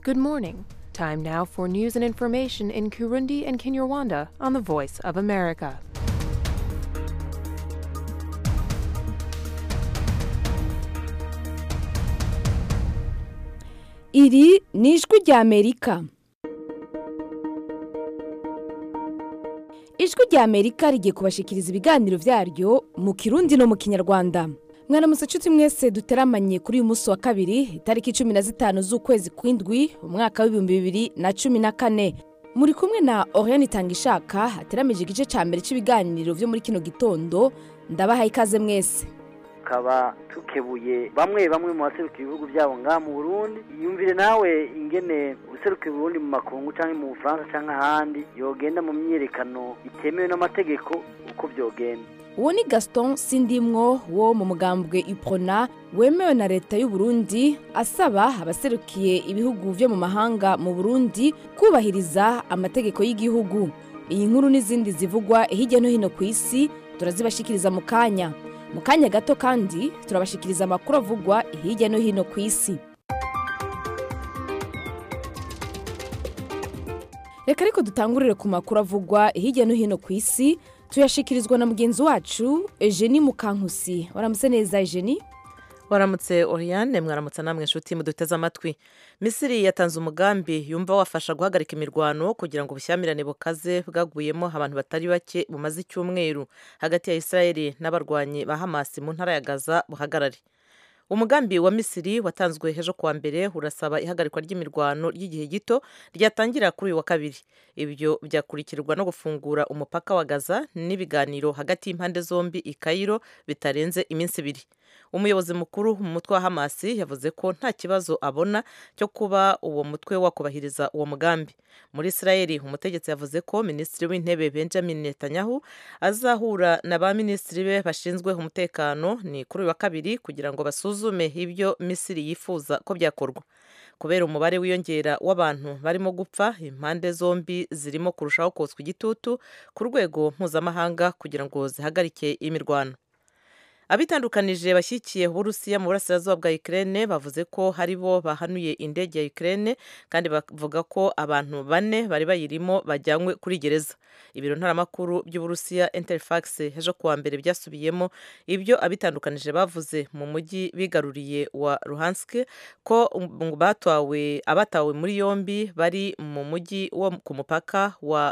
Good morning. Time now for news and information in Kurundi and Kinyarwanda on the Voice of America. iri ni ijwi ry'amerika ijwi ry'amerika rigiye kubashikiriza ibiganiro byaryo mu kirundi no mu kinyarwanda mwaramutse nshuti mwese duteramanye kuri uyu munsi wa kabiri itariki cumi na zitanu z'ukwezi kw'indwi umwaka w'ibihumbi bibiri na cumi na kane muri kumwe na oriane itangishaka hateramije igice cya mbere cy'ibiganiro byo muri kino gitondo ndabahaye ikaze mwese tukaba tukebuye bamwe bamwe mu baseruka ibihugu byabo ngaha mu burundi yumvire nawe ingene useruka uburundi mu makungu cyangwa mu bufaransa cyangwa ahandi yogenda mu myiyerekano itemewe n'amategeko uko byogenda uwo ni gaston sindimwo wo mu mugambwe iprona wemewe na leta y'u Burundi asaba abaserukiye ibihugu byo mu mahanga mu burundi kubahiriza amategeko y'igihugu iyi nkuru n'izindi zivugwa hirya no hino ku isi turazibashikiriza mu kanya mu kanya gato kandi turabashikiriza amakuru avugwa hirya no hino ku isi reka ariko dutangurire ku makuru avugwa hirya no hino ku isi tuyashikirizwa na mugenzi wacu Eugenie Mukankusi waramutse neza Eugenie waramutse Oriane mwaramutse namwe inshuti muduteze amatwi misiri yatanze umugambi yumva wafasha guhagarika imirwano kugira ngo ubushyamirane bukaze bwaguyemo abantu batari bake bumaze icyumweru hagati ya israeli n'abarwanyi ba hamasi mu ntara ya gaza buhagarare umugambi wa misiri watanzwe ejo kuwa mbere urasaba ihagarikwa ry'imirwano ry'igihe gito ryatangira kuri uyu wa kabiri ibyo byakurikirwa no gufungura umupaka wa gaza n'ibiganiro hagati y'impande zombi i kayiro bitarenze iminsi ibiri umuyobozi mukuru mu mutwe wa hamasi yavuze ko nta kibazo abona cyo kuba uwo mutwe wakubahiriza uwo mugambi muri israeli umutegetsi yavuze ko minisitiri w'intebe benjamin netanyahu azahura na ba minisitiri be bashinzwe umutekano ni kuri uyu wa kabiri kugira ngo basuzume ibyo misiri yifuza ko byakorwa kubera umubare wiyongera w'abantu barimo gupfa impande zombi zirimo kurushaho kotswa igitutu ku rwego mpuzamahanga kugira ngo zihagarike imirwano abitandukanije bashyigikiye uburusiya mu burasirazuba bwa Ukraine bavuze ko hari bo bahanuye indege ya Ukraine kandi bavuga ko abantu bane bari bayirimo bajyanywe kuri gereza ibiro ntaramakuru by'uburusiya Interfax ejo kuwa mbere byasubiyemo ibyo abitandukanije bavuze mu mujyi bigaruriye wa Luhansk ko batawe abatawe muri yombi bari mu mujyi wo ku mupaka wa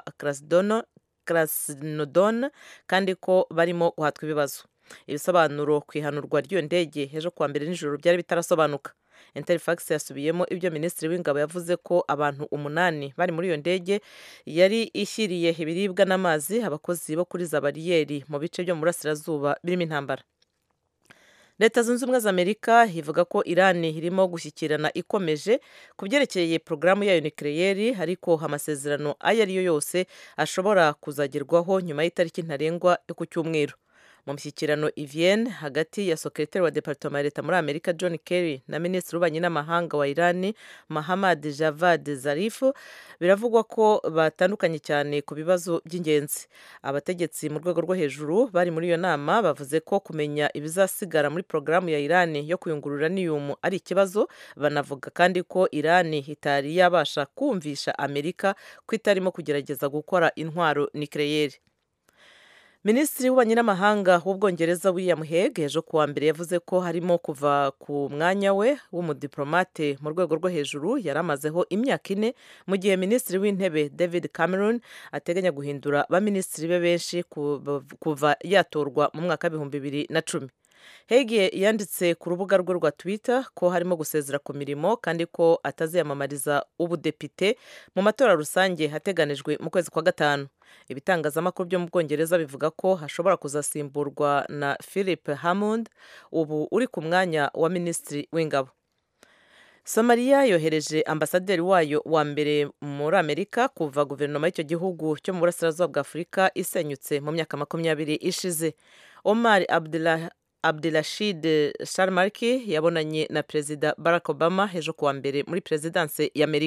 Krasnodon kandi ko barimo guhatwa ibibazo ibisobanuro ku ihanurwa ry'iyo ndege ejo kuwa mbere nijoro byari bitarasobanuka interfax yasubiyemo ibyo minisitiri w'ingabo yavuze ko abantu umunani bari muri iyo ndege yari ishyiriye ibiribwa n'amazi abakozi bo kuri za bariyeri mu bice byo mu burasirazuba birimo intambara leta zunze ubumwe za amerika ivuga ko irani irimo gushyikirana ikomeje ku byerekeye porogaramu yayo nikireyeri ariko amasezerano ayo ari yo yose ashobora kuzagerwaho nyuma y'itariki ntarengwa yo ku cyumweru mu mishyikirano ivienne hagati ya sekretari wa departoma ya leta muri amerika john kerry na minisitiri w'ububanyi n'amahanga wa irani mahamad javad zarif biravugwa ko batandukanye cyane ku bibazo by'ingenzi abategetsi mu rwego rwo hejuru bari muri iyo nama bavuze ko kumenya ibizasigara muri porogaramu ya irani yo kuyungurura niyumu ari ikibazo banavuga kandi ko irani itari yabasha kumvisha amerika ko itarimo kugerageza gukora intwaro nikireyeri minisitiri w'ububanyi n'amahanga w'ubwongereza william heg ejo kuwa mbere yavuze ko harimo kuva ku mwanya we w'umudiplomate mu rwego rwo hejuru yari amazeho imyaka ine mu gihe minisitiri w'intebe david cameron ateganya guhindura baminisitiri be benshi kuva yatorwa mu mwaka w'ibihumbi bibiri na cumi hege yanditse ku rubuga rwe rwa twitter ko harimo gusezera ku mirimo kandi ko ataziyamamariza ubudepite mu matora rusange hateganijwe mu kwezi kwa gatanu ibitangazamakuru byo mu bwongereza bivuga ko hashobora kuzasimburwa na philip hammond ubu uri ku mwanya wa minisitiri w'ingabo somaliya yohereje ambasaderi wayo wa mbere muri amerika kuva guverinoma y'icyo gihugu cyo mu burasirazuba bwa afurika isenyutse mu myaka makumyabiri ishize omar abdullah abdulashid sharmarki yabonanye na perezida barack obama ejo kuwa mbere muri perezidanse y'amerika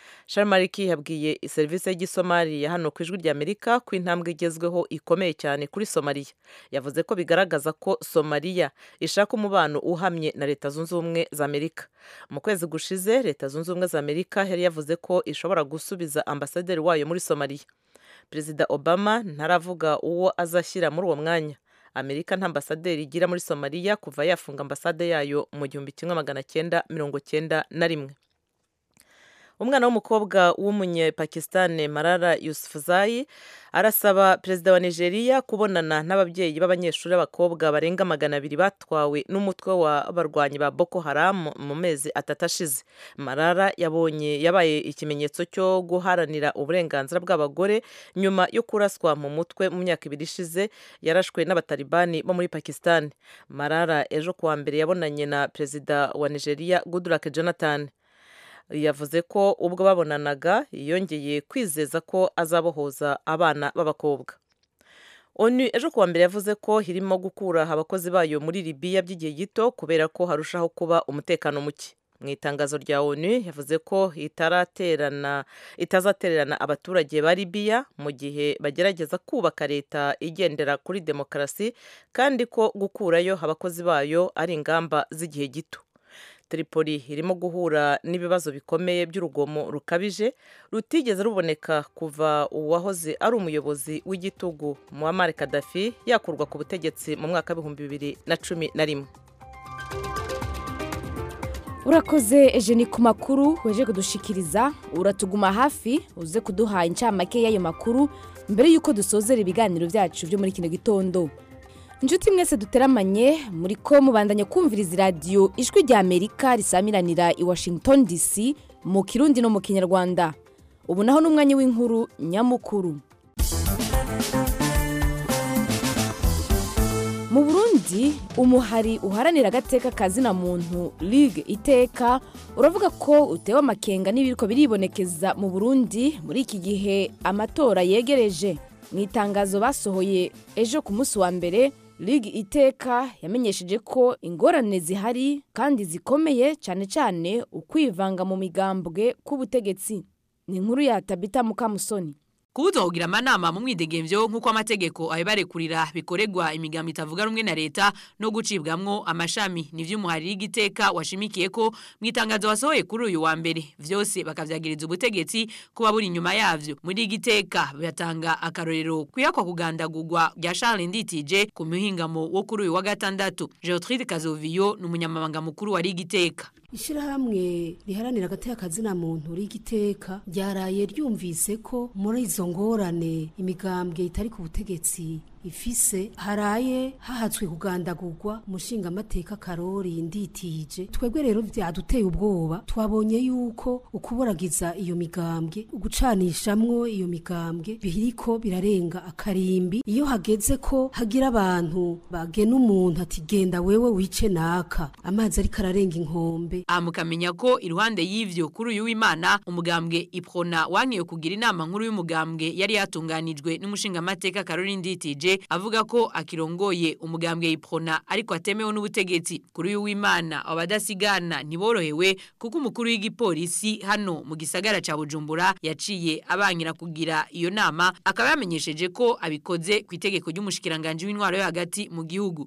Sharmariki yabwiye serivisi y'igisomali ya hano ku ijwi ry'Amerika ko intambwe igezweho ikomeye cyane kuri Somalia yavuze ko bigaragaza ko Somalia ishaka umubano uhamye na Leta Zunze Ubumwe za Amerika mu kwezi gushize Leta Zunze Ubumwe za Amerika yari yavuze ko ishobora gusubiza ambasaderi wayo muri Somalia Perezida Obama ntaravuga uwo azashyira muri uwo mwanya Amerika nta ambasaderi igira muri Somalia kuva yafunga ambasade yayo mu gihumbi kimwe magana cyenda mirongo cyenda na rimwe umwana w'umukobwa w'umunyepakistan Malala Yousafzai arasaba perezida wa Nigeria kubonana n'ababyeyi b'abanyeshuri b'abakobwa barenga magana abiri batwawe n'umutwe w'abarwanyi ba Boko Haram mu mezi atatu ashize Malala yabonye yabaye ikimenyetso cyo guharanira uburenganzira bw'abagore nyuma yo kuraswa mu mutwe mu myaka ibiri ishize yarashwe n'abatalibani bo muri Pakistan Malala ejo kuwa mbere yabonanye na perezida wa Nigeria Goodluck Jonathan yavuze ko ubwo babonanaga yongeye kwizeza ko azabohoza abana b'abakobwa onu ejo kuwa mbere yavuze ko irimo gukura abakozi bayo muri libiya by'igihe gito kubera ko harushaho kuba umutekano muke mu itangazo rya onu yavuze ko itaraterana itazatererana abaturage ba libiya mu gihe bagerageza kubaka leta igendera kuri demokarasi kandi ko gukurayo abakozi bayo ari ingamba z'igihe gito Tripoli irimo guhura n'ibibazo bikomeye by'urugomo rukabije rutigeze ruboneka kuva uwahoze ari umuyobozi w'igitugu Muammar Gaddafi yakurwa ku butegetsi mu mwaka w'ibihumbi bibiri na cumi na rimwe urakoze ejeni ku makuru weje kudushikiriza uratuguma hafi uze kuduha incamake y'ayo makuru mbere y'uko dusozera ibiganiro byacu byo muri kino gitondo inshuti mwese duteramanye muri ko mubandanya kumviriza iradiyo ijwi rya amerika risamiranira i washington dc mu kirundi no mu kinyarwanda ubu naho n'umwanya w'inkuru nyamukuru mu burundi umuhari uharanira agateka kazina muntu ligue iteka uravuga ko utewe amakenga n'ibiriko biribonekeza mu burundi muri iki gihe amatora yegereje mu itangazo basohoye ejo ku munsi wa mbere ligue iteka yamenyesheje ko ingorane zihari kandi zikomeye cyane cyane ukwivanga mu migambwe k'ubutegetsi ni inkuru ya tabita mukamusoni kubuza kugira amanama mu mwidegemvyo nk'uko amategeko abibarekurira bikoregwa imigambo itavuga rumwe na leta no gucibwamwo amashami nivyo umuhari w'igiteka washimikiye ko mu itangazo wasohoye kuri uyu wa mbere vyose bakavyagiriza ubutegetsi kuba buri inyuma yavyo muri igiteka batanga akarorero kwiyakwa kugandagurwa rya Charles Nditije ku muhingamo wo kuri uyu wa gatandatu Geotride Kazoviyo ni umunyamabanga mukuru wa Rigiteka ishyirahamwe riharanira agateka kazina muntu rigiteka ryaraye ryumvise ko muri izo ngorane imigambwe itari ku butegetsi ifise haraye hahatswe kugandagurwa umushinga amateka karori nditije twebwe rero byaduteye ubwoba twabonye yuko ukuburagiza iyo migambwe ugucanishamwo iyo migambwe biriko birarenga akarimbi iyo hageze ko hagira abantu bagena umuntu ati genda wewe wice naka amazi ariko ararenga inkombe amukamenya ko iruhande y'ivyo kuri uyu w'Imana umugambwe Iprona wankiye kugira inama nkuru y'umugambwe yari yatunganijwe n'umushinga amateka Caroline Nditije avuga ko akirongoye umugambwe Iprona ariko atemewe n'ubutegetsi kuri uyu w'Imana abadasigana ntiborohewe kuko umukuru w'igipolisi hano mu gisagara ca Bujumbura yaciye abangira kugira iyo nama akaba yamenyesheje ko abikoze ku itegeko ry'umushikiranganje w'intwaro yo hagati mu gihugu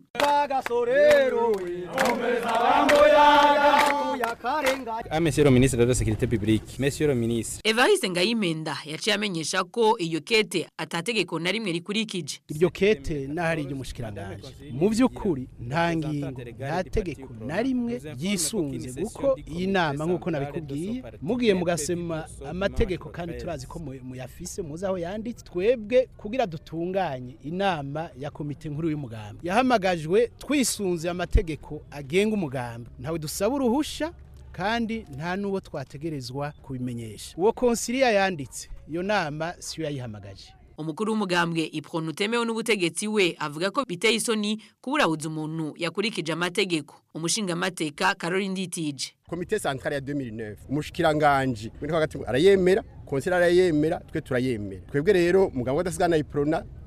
Ah, monsieur le ministre de la Sécurité publique, monsieur le ministre. Evariste Ngayimenda yaciye amenyesha ko iyo kete atategeko na rimwe rikurikije. iryo kete n'ahari iry'umushikiranganje mu by'ukuri nta ngingo nta tegeko na rimwe ryisunze kuko iyi nama nk'uko nabikubwiye mugiye mugasema amategeko kandi turazi ko mu- muyafise muzi aho yanditse twebwe kugira dutunganye inama ya komite nkuru y'umugambi yahamagajwe twisunze amategeko agenga umugambi ntawe dusaba uruhusha kandi nta n'uwo twategerezwa kubimenyesha uwo konsiliya yanditse iyo nama siyo yayihamagaje Umukuru w'umugambwe Iprona utemewe n'ubutegetsi we avuga ko biteye isoni kuburabuza umuntu yakurikije amategeko. Umushinga amateka Caroline Nditije. komite centrale ya 2009 umushikiranganje w'intwaro hagati arayemera konsera arayemera twe turayemera twebwe rero muganga wadasigana iprona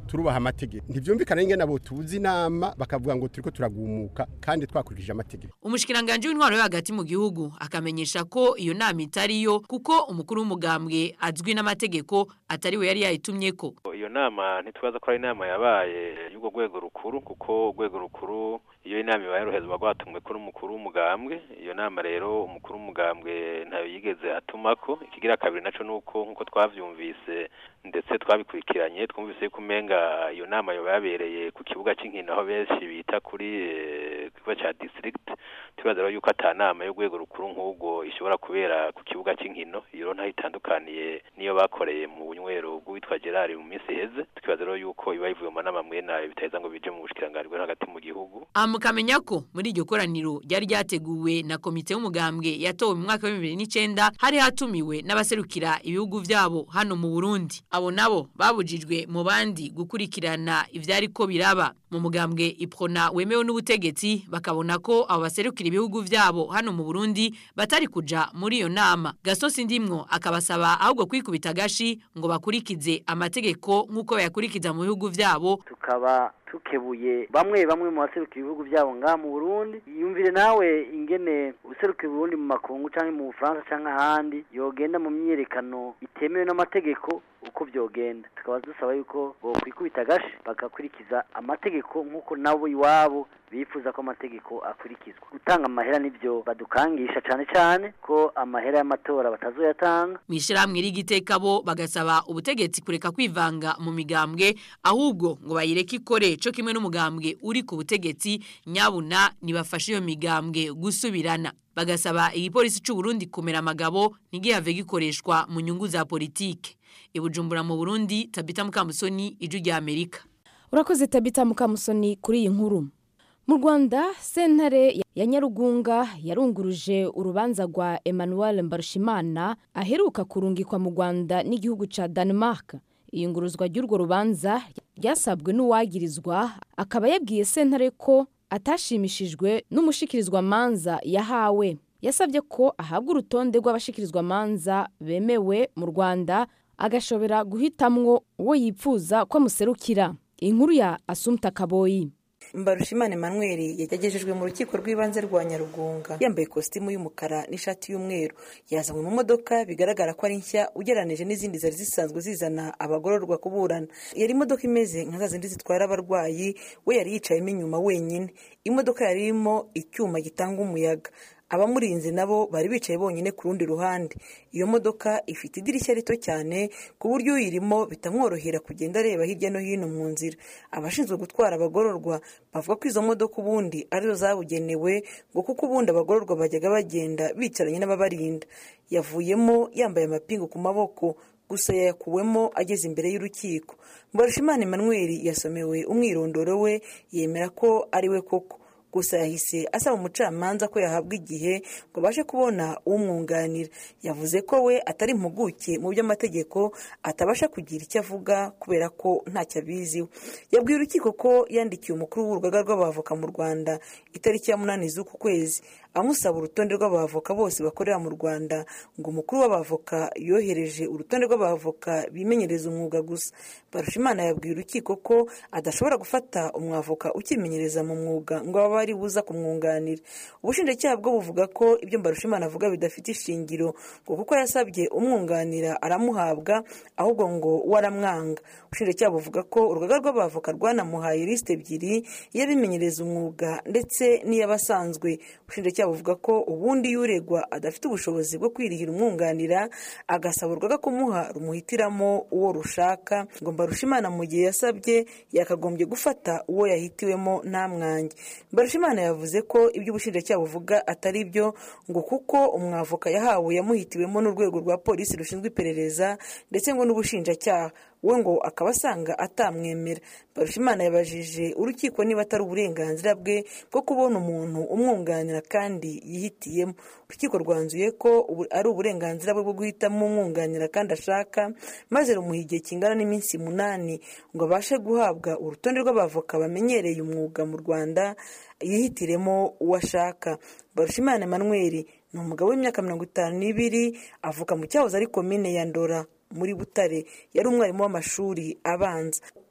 turubaha amategeko ntivyumvikana ingene abo tuzi inama bakavuga ngo turiko turagumuka kandi twakurikije amategeko umushikiranganje w'intwaro yo hagati mu gihugu akamenyesha ko iyo nama itariyo kuko umukuru w'umugambwe azwi n'amategeko atari we yari yayitumyeko iyo nama ntitwaza ko ari inama yabaye y'ubwo rwego rukuru kuko urwego rukuru iyo inama ibaye ruhezwa rwatumwe kuri umukuru w'umugambwe iyo nama rero umukuru w'umugambwe ntayo yigeze atumako ikigira kabiri naco nuko nkuko twavyumvise ndetse twabikurikiranye twumvise yuko umenga iyo nama yoba yabereye ku kibuga cy'inkino aho benshi bita kuri kibuga ca district tubaza rero yuko ata nama y'urwego rukuru nk'ubwo ishobora kubera ku kibuga cy'inkino iyo ntaho itandukaniye niyo bakoreye mu bunywero bw'uwitwa Gerard mu minsi iheze tukibaza rero yuko iba ivuye mu nama mwene nayo bitaheza ngo bije mu bushikiranganji bwo hagati mu gihugu mukamenya ko muri iryo koraniro ryari ryateguwe na komite y'umugambwe yatowe mu mwaka wa bibiri n'icenda hari hatumiwe n'abaserukira ibihugu vyabo hano mu Burundi abo nabo babujijwe mu bandi gukurikirana ivyariko biraba mu mugambwe iprona wemewe n'ubutegetsi bakabona ko abo baserukira ibihugu vyabo hano mu Burundi batari kuja muri iyo nama gasosi ndimwo akabasaba ahubwo kwikubita gashi ngo bakurikize amategeko nk'uko bayakurikiza mu bihugu vyabo tukaba tukebuye bamwe bamwe mu baserukira ibihugu byabo ngaha mu Burundi yumvire nawe ingene userukira Burundi mu makungu canke mu Bufaransa canke ahandi yogenda mu myiyerekano itemewe n'amategeko uko byogenda tukaba dusaba yuko bokwikubita gashi bagakurikiza amategeko nk'uko nabo iwabo bifuza ko amategeko akurikizwa gutanga amahera nibyo badukangisha cyane cyane ko amahera y'amatora batazoyatanga mu ishyirahamwe rigiteka bo bagasaba ubutegetsi kureka kwivanga mu migambwe ahubwo ngo bayireke ikore cyo kimwe n'umugambwe uri ku butegetsi nyabuna nibafashe iyo migambwe gusubirana bagasaba igipolisi cy'u Burundi kumera amagabo ntigihave gikoreshwa mu nyungu za politike ibujumbura mu Burundi Tabita Mukamusoni iju rya Amerika urakoze Tabita Mukamusoni kuri iyi nkuru mu rwanda sentare ya nyarugunga yarunguruje urubanza rwa emmanuel mbarushimana aheruka kurungikwa mu rwanda n'igihugu cya denmark iyunguruzwa ry'urwo rubanza ryasabwe n'uwagirizwa akaba yabwiye sentare ko atashimishijwe n'umushikirizwa manza yahawe yasabye ko ahabwa urutonde rw'abashikirizwa manza bemewe mu rwanda agashobora guhitamwo uwo yipfuza ko amuserukira inkuru ya asumta kaboyi mbarushimana emmanuel yagejejwe mu rukiko rw'ibanze rwa nyarugunga yambaye ikositimu y'umukara n'ishati y'umweru yazanywe mu modoka bigaragara ko ari nshya ugereranije n'izindi zari zisanzwe zizana abagororwa kuburana yari imodoka imeze nka za zindi zitwara abarwayi we yari yicayemo inyuma wenyine imodoka yari irimo icyuma gitanga umuyaga abamurinze nabo bari bicaye bonyine ku rundi ruhande iyo modoka ifite idirishya rito cyane ku buryo uyirimo bitamworohera kugenda areba hirya no hino mu nzira abashinzwe gutwara abagororwa bavuga ko izo modoka ubundi arizo zabugenewe ngo kuko ubundi abagororwa bajyaga bagenda bicaranye n'ababarinda yavuyemo yambaye amapingu ku maboko gusa yayakuwemo ageze imbere y'urukiko mbarushimana emmanuel yasomewe umwirondoro we yemera ko ari we koko gusa yahise asaba umucamanza ko yahabwa igihe ngo abashe kubona umwunganira yavuze ko we atari impuguke mu by'amategeko atabasha kugira icyo avuga kubera ko ntacyo abiziho yabwiye urukiko ko yandikiye umukuru w'urugaga rw'abavoka mu rwanda itariki ya munani z'uku kwezi amusaba urutonde rw'abavoka bose bakorera mu rwanda ngo umukuru w'abavoka yohereje urutonde rw'abavoka bimenyereza umwuga gusa barushimana yabwiye urukiko ko adashobora gufata umwavoka ukimenyereza mu mwuga ngo abe ari buza kumwunganira ubushinjacyaha bwo buvuga ko ibyo mbarushimana avuga bidafite ishingiro ngo kuko yasabye umwunganira aramuhabwa ahubwo ngo we aramwanga ubushinjacyaha buvuga ko urugaga rw'abavoka rwanamuhaye lisite ebyiri iy'abimenyereza umwuga ndetse n'iy'abasanzwe ubushinjacyaha buvuga ko ubundi y'uregwa adafite ubushobozi bwo kwirihira umwunganira agasaba urugaga kumuha rumuhitiramo uwo rushaka ngo mbarushimana mu gihe yasabye yakagombye gufata uwo yahitiwemo nta mwange mbarushimana yavuze ko ibyo ubushinjacyaha buvuga atari byo ngo kuko umwavoka yahawe yamuhitiwemo n'urwego rwa polisi rushinzwe iperereza ndetse ngo n'ubushinjacyaha we ngo akaba asanga atamwemera barushimana yabajije urukiko niba atari uburenganzira bwe bwo kubona umuntu umwunganira kandi yihitiyemo urukiko rwanzuye ko ari uburenganzira bwe bwo guhitamo umwunganira kandi ashaka maze rumuha igihe kingana n'iminsi munani ngo abashe guhabwa urutonde rw'abavoka bamenyereye umwuga mu rwanda yihitiremo uwo ashaka barushimana emmanuel ni umugabo w'imyaka mirongo itanu n'ibiri avuka mu cyahoze ari komine ya ndora muri butare yari umwarimu w'amashuri abanza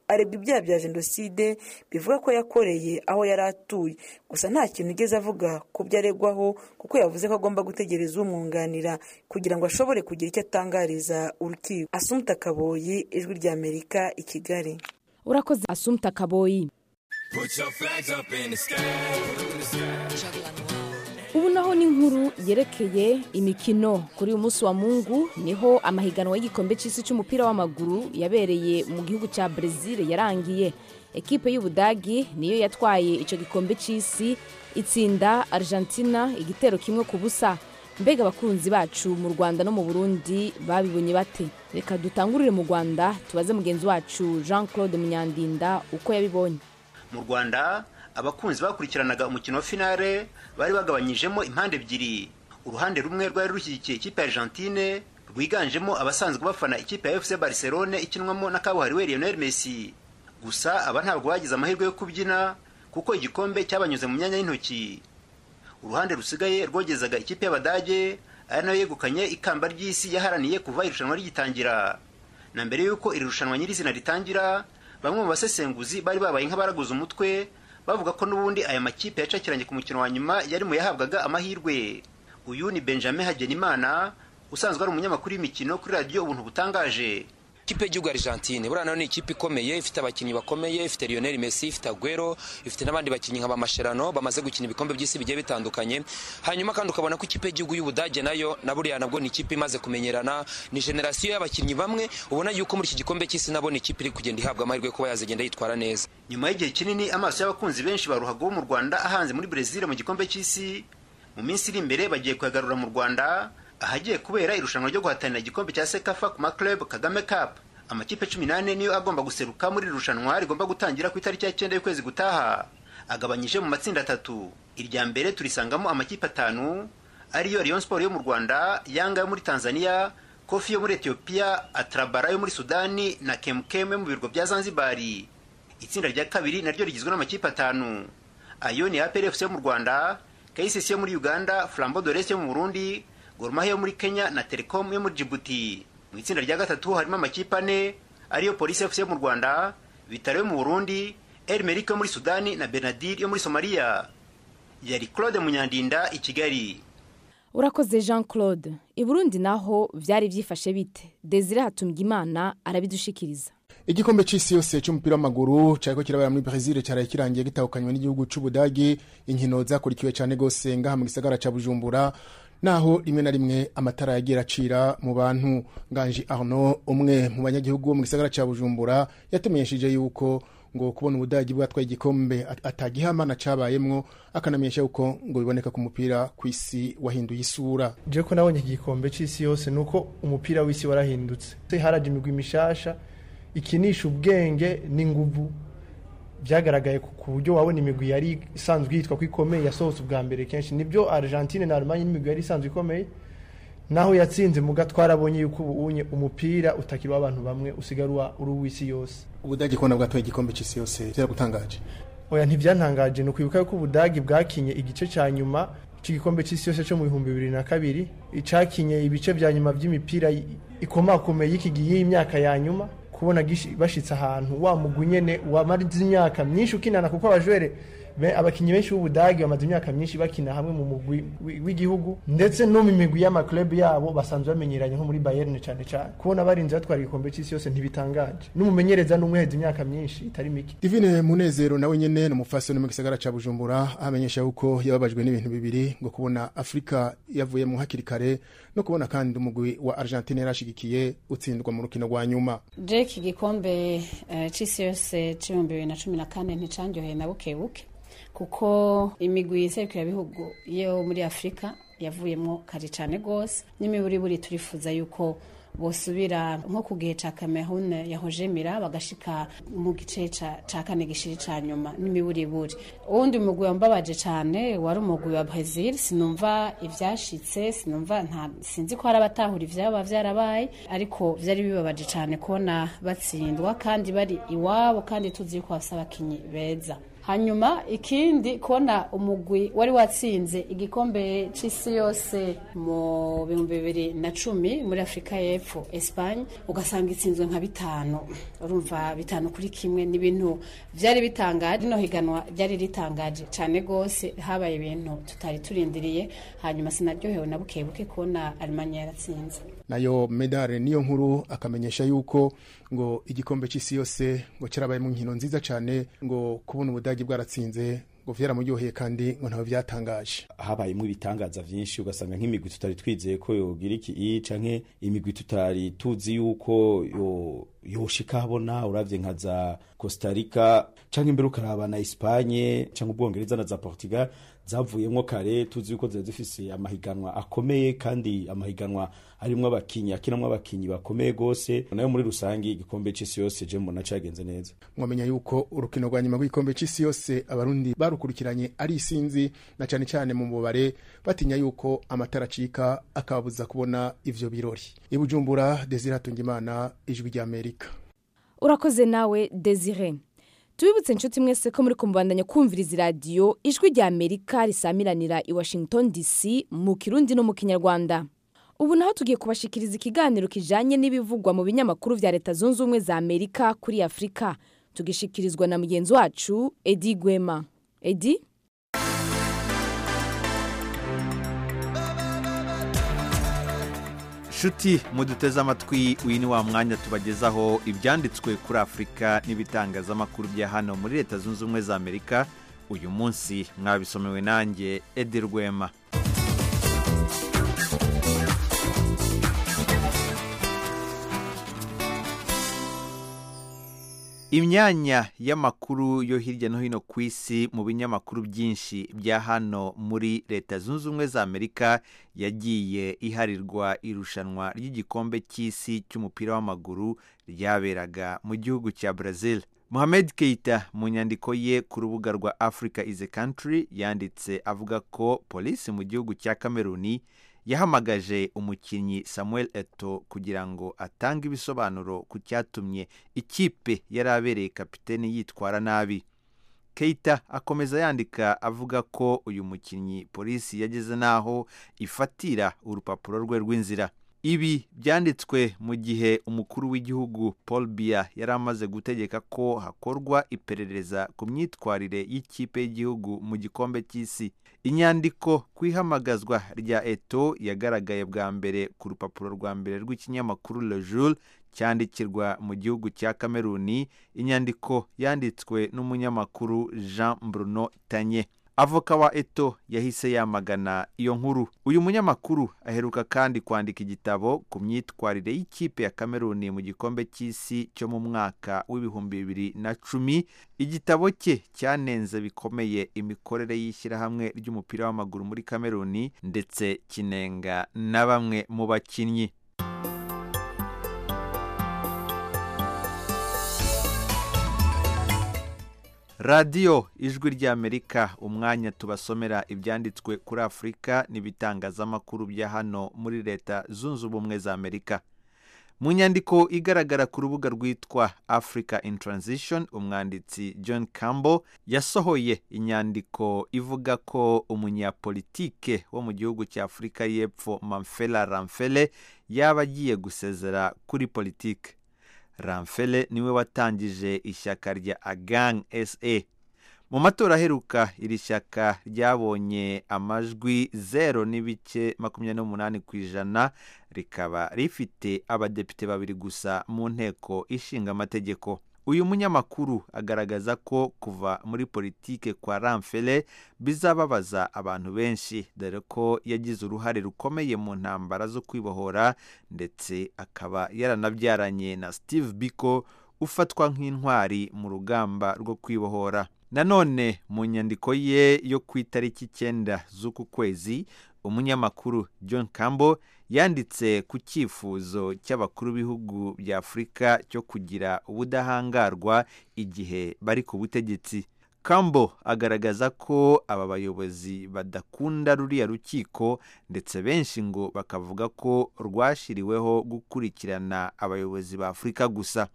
aregwa ibyaha bya jenoside bivuga ko yakoreye aho yari atuye gusa nta kintu igeze avuga ku byo aregwaho kuko yavuze ko agomba gutegereza umwunganira kugira ngo ashobore kugira icyo atangariza urukiko asumuta kaboyi ijwi rya amerika i kigali urakoze asumuta kaboyi ubu naho ni inkuru yerekeye imikino kuri uyu munsi wa mungu niho amahiganwa y'igikombe cy'isi cy'umupira w'amaguru yabereye mu gihugu cya brezil yarangiye ekipe y'ubudagi niyo yatwaye icyo gikombe cy'isi itsinda argentina igitero kimwe ku busa mbega abakunzi bacu mu rwanda no mu burundi babibonye bate reka dutangurire mu rwanda tubaze mugenzi wacu jean claude munyandinda uko yabibonye mu rwanda abakunzi bakurikiranaga umukino wa finale bari bagabanyijemo impande ebyiri uruhande rumwe rwari rushyigikiye ikipe ya argentine rwiganjemo abasanzwe bafana ikipe ya fc barcelone ikinwamo na kabuhariwe lionel messi gusa aba ntabwo bagize amahirwe yo kubyina kuko igikombe cyabanyuze mu myanya y'intoki uruhande rusigaye rwogezaga ikipe y'abadage ari nayo yegukanye ikamba ry'isi yaharaniye kuva irushanwa rigitangira na mbere y'uko iri rushanwa nyirizina ritangira bamwe mu basesenguzi bari babaye nk'abaraguze umutwe bavuga ko n'ubundi aya makipe yacakiranye ku mukino wa nyuma yari mu yahabwaga amahirwe uyu ni benjamin hagenimana usanzwe ari umunyamakuru w'imikino kuri radiyo ubuntu butangaje ikipe y'igihugu argentine buriya nayo ni ikipe ikomeye ifite abakinnyi bakomeye ifite lionel messi ifite aguero ifite n'abandi bakinnyi nka bamasherano bamaze gukina ibikombe by'isi bigiye bitandukanye hanyuma kandi ukabona ko ikipe y'igihugu y'ubudage nayo na buriya nabwo ni ikipe imaze kumenyerana ni generasiyo y'abakinnyi bamwe ubona yuko muri iki gikombe cy'isi nabo ni ikipe iri kugenda ihabwa amahirwe yo kuba yazagenda yitwara neza nyuma y'igihe kinini amaso y'abakunzi benshi ba ruhago bo mu rwanda ahanze muri brezil mu gikombe cy'isi mu minsi iri imbere bagiye kuyagarura mu rwanda ahagiye kubera irushanwa ryo guhatanira igikombe cya sekafa ku maclub kagame cup amakipe cumi n'ane niyo agomba guseruka muri iri rushanwa rigomba gutangira ku itariki ya cyenda y'ukwezi gutaha agabanyije mu matsinda atatu irya mbere turisangamo amakipe atanu ariyo Rayon Sport yo mu Rwanda Yanga yo muri Tanzania Kofi yo muri Ethiopia Atrabara yo muri Sudani na Kemkem yo mu birwa bya Zanzibar itsinda rya kabiri naryo rigizwe n'amakipe atanu ayo ni APR FC yo mu Rwanda KCC yo muri Uganda Flambeau de l'Est yo mu Burundi Gor Mahia yo muri Kenya na Telecom yo muri Djibouti mu itsinda rya gatatu harimo amakipe ane ariyo Police FC yo mu Rwanda Vitaro yo mu Burundi El Merrick yo muri Sudani na Benadir yo muri Somalia yari Claude Munyandinda i Kigali urakoze jean claude i burundi naho byari byifashe bite desire hatumbwa imana arabidushikiriza igikombe cy'isi yose cy'umupira w'amaguru cyariko kirabera muri brezil cyaraye kirangiye gitahukanywe n'igihugu c'ubudagi inkino zakurikiwe cyane gose ngaha mu gisagara ca bujumbura naho rimwe na rimwe amatara yagiye acira mu bantu nganji arno umwe mu banyagihugu mu gisagara ca bujumbura yatumenyesheje yuko ngo kubona ubudagi bwatwaye igikombe atagihamana cabayemwo akanamenyesha yuko ngo biboneka ku mupira ku isi wahinduye isura je ko nabonye iki gikombe c'isi yose nuko umupira w'isi warahindutse haraje imigwi mishasha ikinisha ubwenge n'inguvu byagaragaye ku buryo wabona imigwi yari isanzwe yitwa ko ikomeye yasohotse ubwa mbere kenshi nibyo Argentine na Allemagne n'imigwi yari isanzwe ikomeye naho yatsinze muga twarabonye yuko ubunye umupira utakiri w'abantu bamwe usigara uri uw'isi yose ubudagi kubona bwatwaye igikombe cy'isi yose byaragutangaje oya ntibyantangaje ni ukwibuka yuko ubudagi bwakinye igice cya nyuma cy'igikombe cy'isi yose cyo mu bihumbi bibiri na kabiri icakinye ibice bya nyuma by'imipira ikomakomeye y'iki gihe y'imyaka ya nyuma kubona bashitse ahantu wa mugwi nyene wamarize imyaka myinshi ukinana kuko abajwere abakinnyi benshi b'ubudagi bamaze imyaka myinshi bakina hamwe mu mugwi w'igihugu ndetse no mu migwi y'amaklub yabo basanzwe bamenyeranye nko muri Bayern cyane cyane kubona barinze batwara igikombe cy'isi yose ntibitangaje n'umumenyereza n'umweheza imyaka myinshi itari mike Divine Munezero nawe nyene n'umufasoni mu gisagara ca Bujumbura amenyesha yuko yababajwe n'ibintu bibiri ngo kubona Afrika yavuye mu hakiri kare no kubona kandi umugwi wa Argentine yarashigikiye utsindwa mu rukino rwa nyuma Drake igikombe uh, c'isi yose c'ibihumbi bibiri na cumi na kane nticanyoheye na bukebuke kuko imigwi iserukira bihugu yo muri afurika yavuyemo kare cyane rwose n'imiburiburi turifuza yuko bosubira nko ku gihe cya cameroon yahojemira bagashika mu gice cya kane gishiri cya nyuma n'imiburiburi uwundi mugwi wambabaje cyane wari umugwi wa brazil sinumva ibyashitse sinumva nta sinzi ko hari abatahura ibyaba byarabaye ariko byari bibabaje cyane kubona batsindwa kandi bari iwabo kandi tuzi ko bafite abakinnyi beza hanyuma ikindi kubona umugwi wari watsinze igikombe c'isi yose mu bihumbi bibiri na cumi muri afurika y'epfo espagne ugasanga itsinzwe nka bitanu urumva bitanu kuri kimwe ni ibintu vyari bitangaje rino higanwa ryari ritangaje cane gose habaye ibintu tutari turindiriye hanyuma sinaryohewe na bukebuke kubona alemanya yaratsinze nayo medale niyo nkuru akamenyesha yuko ngo igikombe cy'isi yose ngo cyarabaye mu nkino nziza cyane ngo kubona ubudagi bwaratsinze ngo vyaramuryoheye kandi ngo ntawe vyatangaje habayemo ibitangaza vyinshi ugasanga nk'imigwi tutari twizeye ko yogira iki i canke imigwi tutari tuzi yuko yo yoshika habona uravye nka za Costa Rica canke imbere ukaraba na Espagne canke ubwongereza na za Portugal zavuyemwo kare tuzi yuko zari zifise amahiganwa akomeye kandi amahiganwa arimwo abakinyi akinamwo abakinyi bakomeye gose nayo muri rusangi igikombe c'isi yose je mbona cagenze neza mwamenya yuko urukino rwa nyuma rw'igikombe c'isi yose abarundi barukurikiranye ari isinzi na cane cane mu mubare batinya yuko amatara acika akababuza kubona ivyo birori ibujumbura desire hatungimana ijwi rya amerika urakoze nawe desire tubibutse inshuti mwese ko muri kumubandanya kumviriza iradiyo ijwi rya amerika risamiranira i washington dc mu kirundi no mu kinyarwanda ubu naho tugiye kubashikiriza ikiganiro kijanye n'ibivugwa mu binyamakuru vya leta zunze ubumwe za amerika kuri afurika tugishikirizwa na mugenzi wacu edi gwema edi nshuti muduteze amatwi uyu ni wa mwanya tubagezaho ibyanditswe kuri afurika n'ibitangazamakuru bya hano muri leta zunze ubumwe za amerika uyu munsi mwabisomewe nanjye edi rwema imyanya y'amakuru yo hirya no hino ku isi mu binyamakuru byinshi bya hano muri leta zunze ubumwe za amerika yagiye iharirwa irushanwa ry'igikombe cy'isi cy'umupira w'amaguru ryaberaga mu gihugu cya brazil Mohamed Keita mu nyandiko ye ku rubuga rwa Africa is a country yanditse avuga ko polisi mu gihugu cya Kameruni yahamagaje umukinnyi Samuel Eto kugira ngo atange ibisobanuro ku cyatumye ikipe yari abereye kapiteni yitwara nabi Keita akomeza yandika avuga ko uyu mukinnyi polisi yageze n'aho ifatira urupapuro rwe rw'inzira ibi byanditswe mu gihe umukuru w'igihugu paul biya yari amaze gutegeka ko hakorwa iperereza ku myitwarire y'ikipe y'igihugu mu gikombe cy'isi inyandiko ku ihamagazwa rya eto yagaragaye bwa mbere ku rupapuro rwa mbere rw'ikinyamakuru le jour cyandikirwa mu gihugu cya kameruni inyandiko yanditswe n'umunyamakuru jean bruno tanye avoka wa eto yahise yamagana iyo nkuru uyu munyamakuru aheruka kandi kwandika igitabo ku myitwarire y'ikipe ya kameruni mu gikombe cy'isi cyo mu mwaka w'ibihumbi bibiri na cumi igitabo cye cyanenze bikomeye imikorere y'ishyirahamwe ry'umupira w'amaguru muri kameruni ndetse kinenga na bamwe mu bakinnyi radiyo ijwi ry'amerika umwanya tubasomera ibyanditswe kuri afurika n'ibitangazamakuru bya hano muri leta zunze ubumwe za amerika mu nyandiko igaragara ku rubuga rwitwa africa in transition umwanditsi john campbell yasohoye inyandiko ivuga ko umunyapolitike wo mu gihugu cya afurika y'epfo mamfela ramfele yaba agiye gusezera kuri politike ramfele niwe watangije ishyaka rya agang sa mu matora aheruka iri shyaka ryabonye amajwi zero n'ibice makumyabiri n'umunani ku ijana rikaba rifite abadepite babiri gusa mu nteko ishinga amategeko uyu munyamakuru agaragaza ko kuva muri politike kwa ramfele bizababaza abantu benshi dore ko yagize uruhare rukomeye mu ntambara zo kwibohora ndetse akaba yaranabyaranye na steve biko ufatwa nk'intwari mu rugamba rwo kwibohora nanone mu nyandiko ye yo ku itariki icyenda z'uku kwezi umunyamakuru john campbell yanditse ku cyifuzo cy'abakuru b'ibihugu bya afurika cyo kugira ubudahangarwa igihe bari ku butegetsi campbell agaragaza ko aba bayobozi badakunda ruriya rukiko ndetse benshi ngo bakavuga ko rwashyiriweho gukurikirana abayobozi ba afurika gusa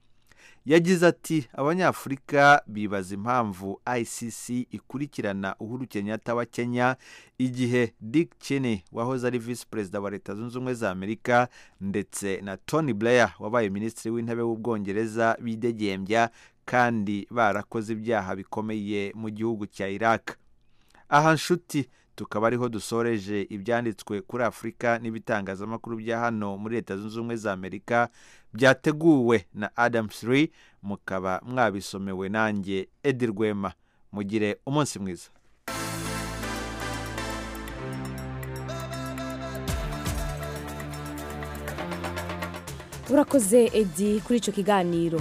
yagize ati abanyafurika bibaza impamvu icc ikurikirana uhuru kenyatta wa kenya igihe dick cheney wahoze ari visi perezida wa leta zunze ubumwe za amerika ndetse na tony blair wabaye minisitiri w'intebe w'ubwongereza bidegembya kandi barakoze ibyaha bikomeye mu gihugu cya iraq aha nshuti tukaba ariho dusoreje ibyanditswe kuri afurika n'ibitangazamakuru bya hano muri leta zunze ubumwe za amerika byateguwe na adam siri mukaba mwabisomewe nanjye edi rwema mugire umunsi mwiza urakoze edi kuri icyo kiganiro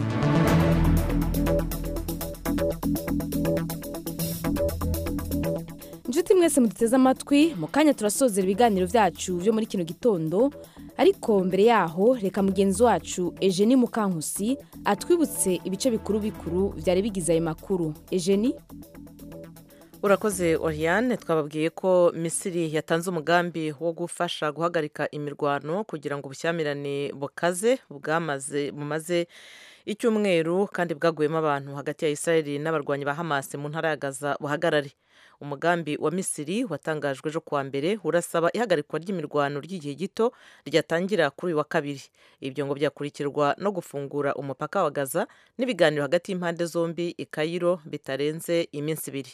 inshuti mwese muduteze amatwi mu kanya turasozera ibiganiro byacu byo muri kino gitondo ariko mbere yaho reka mugenzi wacu ejeni mukankusi atwibutse ibice bikuru bikuru byari bigize ayo makuru ejeni urakoze oriane twababwiye ko misiri yatanze umugambi wo gufasha guhagarika imirwano kugira ngo ubushyamirane bukaze bwamaze bumaze icyumweru kandi bwaguyemo abantu hagati ya israeli n'abarwanyi ba hamasi mu ntara ya gaza buhagarare umugambi wa misiri watangajwe ejo kuwa mbere urasaba ihagarikwa ry'imirwano ry'igihe gito ryatangira kuri uyu wa kabiri ibyo ngo byakurikirwa no gufungura umupaka wa gaza n'ibiganiro hagati y'impande zombi i kayiro bitarenze iminsi ibiri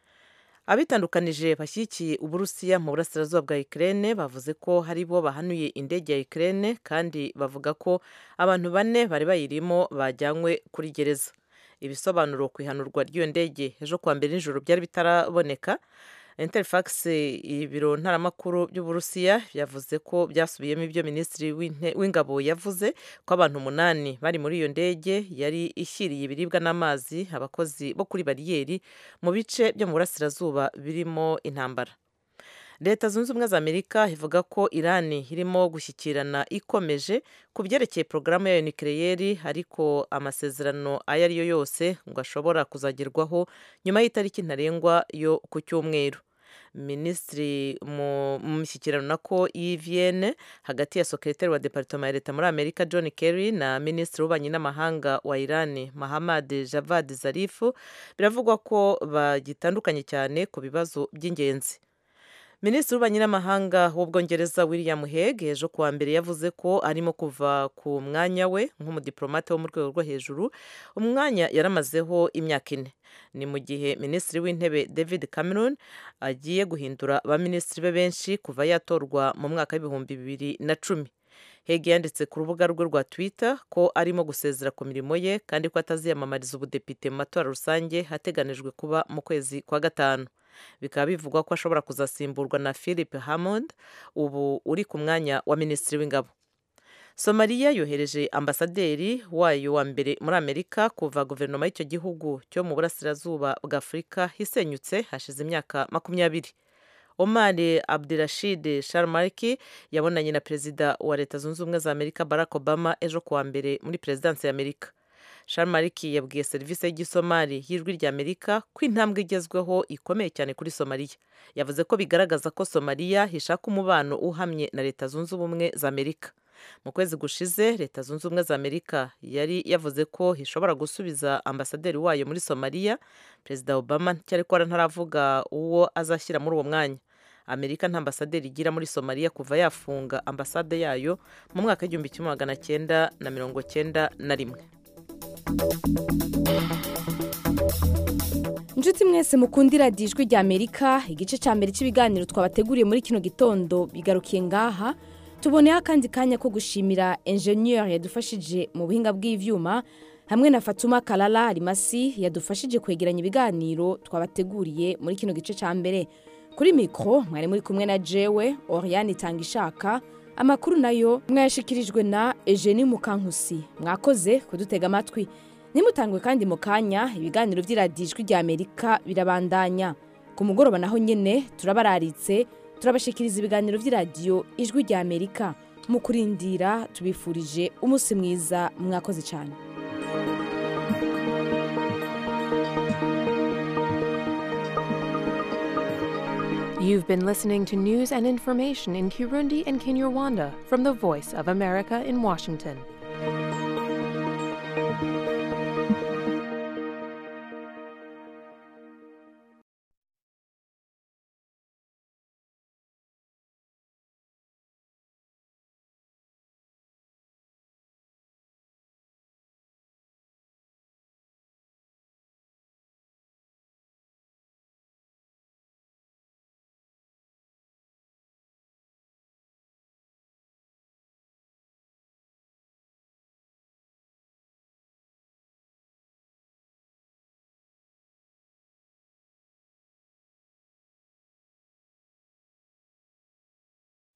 abitandukanije bashyigikiye uburusiya mu burasirazuba bwa ikirere bavuze ko hari bo bahanuye indege ya ikirere kandi bavuga ko abantu bane bari bayirimo bajyanywe kuri gereza ibisobanuro ku ihanurwa ry'iyo ndege ejo kuwa mbere nijoro byari bitaraboneka interfax ibiro ntaramakuru by'uburusiya yavuze ko byasubiyemo ibyo minisitiri w'ingabo yavuze ko abantu umunani bari muri iyo ndege yari ishyiriye ibiribwa n'amazi abakozi bo kuri bariyeri mu bice byo mu burasirazuba birimo intambara leta zunze ubumwe za amerika ivuga ko irani irimo gushyikirana ikomeje ku byerekeye porogaramu yayo nikireyeri ariko amasezerano ayo ari yo yose ngo ashobora kuzagerwaho nyuma y'itariki ntarengwa yo ku cyumweru minisitiri mu mishyikirano nako y'iviyene hagati ya sekretari wa deparitoma ya leta muri amerika john kerry na minisitiri w'ububanyi n'amahanga wa irani mahamad javad zarifu biravugwa ko bagitandukanye cyane ku bibazo by'ingenzi minisitiri w'ububanyi n'amahanga w'ubwongereza william heg ejo kuwa mbere yavuze ko arimo kuva ku mwanya we nk'umudiplomate wo mu rwego rwo hejuru umwanya yaramazeho imyaka ine ni mu gihe minisitiri w'intebe david cameron agiye guhindura abaminisitiri be benshi kuva yatorwa mu mwaka w'ibihumbi bibiri na cumi hege yanditse ku rubuga rwe rwa twitter ko arimo gusezera ku mirimo ye kandi ko ataziyamamariza ubudepite mu matora rusange hateganijwe kuba mu kwezi kwa gatanu bikaba bivugwa ko ashobora kuzasimburwa na philip hammond ubu uri ku mwanya wa minisitiri w'ingabo somaliya yohereje ambasaderi wayo wa mbere muri amerika kuva guverinoma y'icyo gihugu cyo mu burasirazuba bwa afurika hisenyutse hashize imyaka makumyabiri omar abdirashid sharmarki yabonanye na perezida wa leta zunze ubumwe za amerika barack obama ejo kuwa mbere muri perezidansi ya amerika sharmariki yabwiye serivisi y'igisomali y'ijwi rya amerika ko intambwe igezweho ikomeye cyane kuri somaliya yavuze ko bigaragaza ko somaliya ishaka umubano uhamye na leta zunze ubumwe za amerika mu kwezi gushize leta zunze ubumwe za amerika yari yavuze ko ishobora gusubiza ambasaderi wayo muri somaliya perezida obama cyariko ntaravuga uwo azashyira muri uwo mwanya amerika nta ambasaderi igira muri somaliya kuva yafunga ambasade yayo mu mwaka w'igihumbi kimwe magana cyenda na mirongo cyenda na rimwe inshuti mwese mukundira ijwi rya amerika igice cya mbere cy'ibiganiro twabateguriye muri kino gitondo bigarukiye ngaha tuboneho akandi kanya ko gushimira enjeniyeri yadufashije mu buhinga bw'ibyuma hamwe na fatuma karara rimasi yadufashije kwegeranya ibiganiro twabateguriye muri kino gice cya mbere kuri mikoro mwari muri kumwe na jewe oriyani itanga ishaka amakuru nayo mwayashyikirijwe na ejeni mukankusi mwakoze kudutega amatwi nimutangwe kandi mu kanya ibiganiro by'iradijwi rya amerika birabandanya ku mugoroba naho nyine turabararitse turabashikiriza ibiganiro by'iradiyo ijwi rya amerika mu kurindira tubifurije umunsi mwiza mwakoze cyane You've been listening to news and information in Kirundi and Kinyarwanda from the Voice of America in Washington.